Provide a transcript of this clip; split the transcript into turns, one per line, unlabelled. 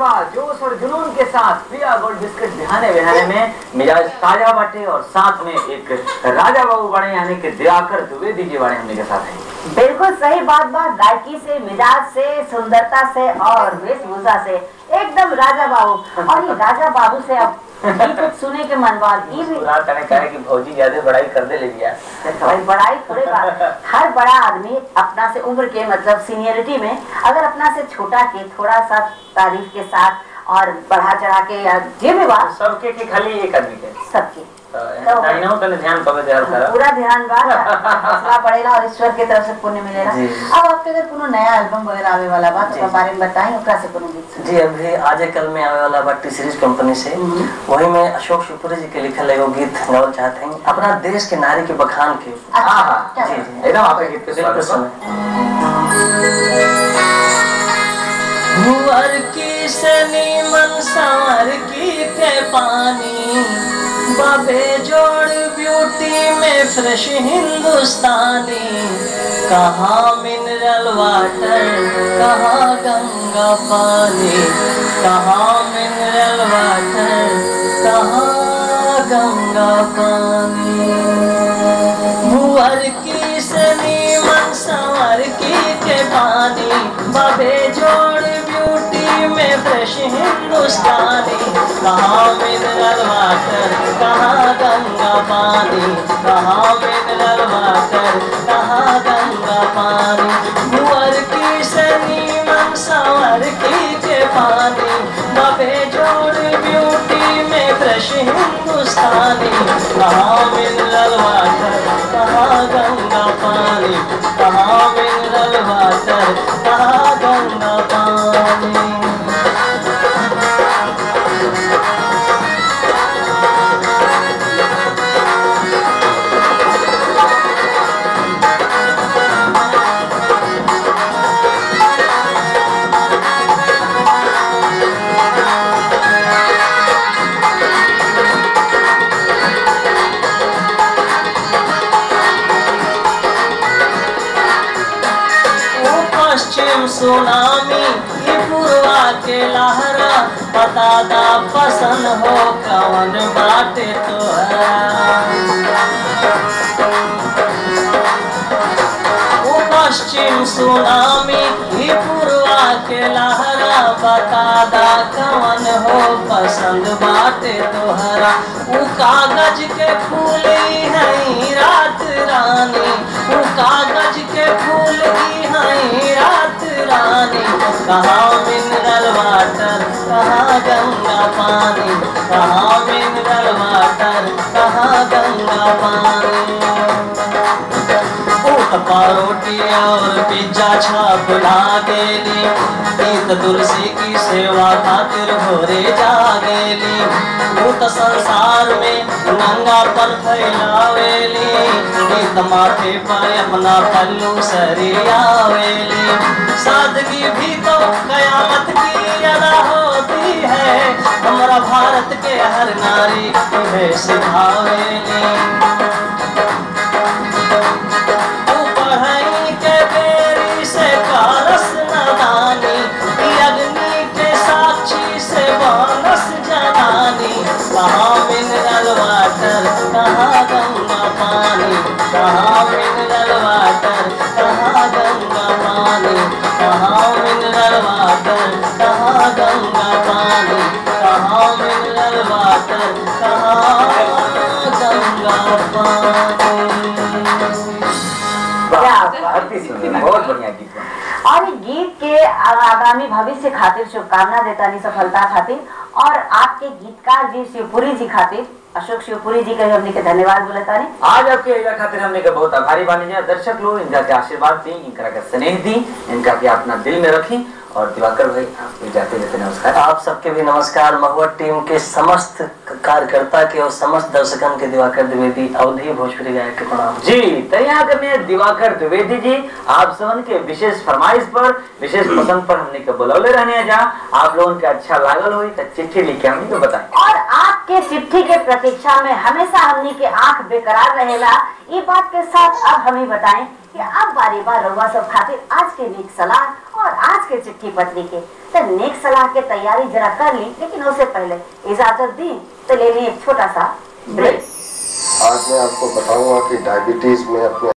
बा जोश और जुनून के साथ पिया गोल्ड बिस्किट बिहाने बिहाने में मिजाज ताजा बाटे और साथ में एक राजा बाबू बड़े यानी कि दिवाकर द्विवेदी जी बड़े हमने के साथ हैं
बिल्कुल सही बात बा गायकी से मिजाज से सुंदरता से और वेशभूषा से एकदम राजा बाबू और ये राजा बाबू से अब गीत उत सुने के मनवाल ई भी
रात ने कहा कि भौजी ज्यादा बड़ाई कर दे ले लिया
भाई बड़ाई थोड़े बात हर बड़ा आदमी अपना से उम्र के मतलब सीनियरिटी में अगर अपना से छोटा के थोड़ा सा तारीफ के साथ और बढ़ा चढ़ा के या जे भी बात
सबके के खाली एक आदमी के
सबकी
तो नहीं हो तने ध्यान कबे देहल करा
पूरा ध्यान बा हौसला पड़ेगा और ईश्वर के तरफ से पुण्य मिलेगा
जी।
अब आपके अगर कोनो नया एल्बम वगैरह आवे वाला बा तो
जी।
ओकरा बारे में बताएं ओकरा से कोनो गीत सुन
जी अभी आजे कल में आवे वाला बाटी सीरीज कंपनी से वही में अशोक शिवपुरी जी के लिखल एगो गीत गावल चाहते हैं अपना देश के नारी के बखान के
अच्छा
हाँ, हाँ,
क्या
जी,
बात।
जी।
एकदम आपके गीत के
बिल्कुल
स्वागत
समय भुवर की सनी मन संवर की के पानी बाबे जोड़ ब्यूटी में फ्रेश हिंदुस्तानी कहाँ मिनरल वाटर कहाँ गंगा पानी कहाँ मिनरल वाटर कहाँ गंगा पानी भुवर की सनी मन संवर की के पानी बबे जोड़ ब्यूटी में फ्रेश हिंदुस्तानी कहाँ मिनरल वाटर कहाँ गंगा पानी कहाँ मिनरल वाटर कहाँ गंगा पानी भुवर की सनी मन संवर की के पानी बबे जोड़ ब्यूटी में फ्रेश हिंदुस्तानी कहाँ मिनरल वाटर कहाँ गंगा पानी कहाँ मिनरल वाटर कहाँ गंगा पानी ओ पश्चिम सुनामी ई पूर्वा के लहरा पता दा पसंद हो कवन बाटे तोहरा ओ पश्चिम सुनामी ई पूर्वा के लहरा बता दा कवन हो पसंद बाटे तोहरा उ कागज के फूल है रात रानी उ कागज के फूल की है रात रानी कहाँ मिनरल वाटर कहाँ गंगा पानी कहाँ मिनरल वाटर कहाँ गंगा पानी उत्पा रोटी और पिज्जा छाप लागेली गीत तुलसी की सेवा खातिर भोरे जागेली भूत संसार में नंगापन फैलावेली गीत माथे पर अपना पल्लू सरियावेली सादगी भी तो कयामत की अदा होती है हमारा भारत के हर नारी तुम्हें सिखावेली पढ़ाई के बेरी से कारस नदानी ई अग्नि के साक्षी से बनस जनानी कहाँ मिनरल वाटर कहाँ गंगा पानी कहाँ मिनरल वाटर कहाँ गंगा पानी कहाँ मिनरल वाटर कहाँ गंगा पानी कहाँ मिनरल वाटर कहाँ गंगा पानी
क्या
वाह, अति सुंदर बहुत बढ़िया गीत बा।
और ये गीत के आगामी भविष्य खातिर शुभकामना देता नहीं सफलता खातिर और आपके गीतकार जी शिवपुरी जी खातिर अशोक शिवपुरी जी के भी हमने के धन्यवाद बोलता नहीं
आज आपके एजा खातिर हमने के बहुत आभारी बानी जा दर्शक लोग इनका के आशीर्वाद दी इनका के स्नेह दी इनका के अपना दिल में रखी और दिवाकर भाई आपके जाते जाते नमस्कार
आप सबके भी नमस्कार महुआ टीम के समस्त कार्यकर्ता के और समस्त दर्शकन के दिवाकर द्विवेदी अवधि भोजपुरी गायक के प्रणाम
जी तो यहाँ करने दिवाकर द्विवेदी जी आप सबन के विशेष फरमाइश पर विशेष पसंद पर हमने के बुलौले रहने हैं जहाँ आप लोगों के अच्छा लागल हुई तो चिट्ठी लिख के हमने को बताएं
और आपके चिट्ठी के प्रतीक्षा में हमेशा हमनी के आंख बेकरार रहेला ये बात के साथ अब हमें बताएं कि अब बारी बार रउआ सब खातिर आज के नीक सलाह और आज आज के चिट्ठी पत्री के तो नेक सलाह के तैयारी जरा कर ली लेकिन उससे पहले इजाजत दी तो ले ली एक छोटा सा ब्रेक
आज मैं आपको बताऊंगा कि डायबिटीज में अपने